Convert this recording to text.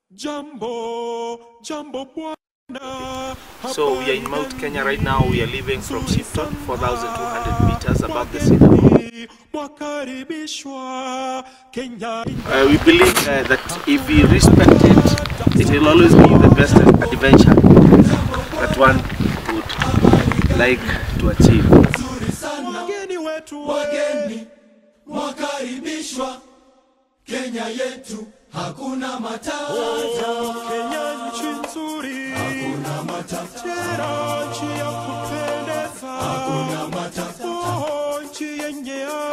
Jambo, jambo bwana. So we are in Mount Kenya right now. We are leaving from Shifton, 4,200 meters above the sea level. Mwakaribishwa Kenya. Uh, we believe uh, that if we respect it, it will always be the best adventure that one would like to achieve. Wageni wetu Wageni mwakaribishwa Kenya yetu, hakuna matata, Kenya nchi nzuri, hakuna matata, tena nchi ya kupendeza, hakuna matata, oh, nchi yenye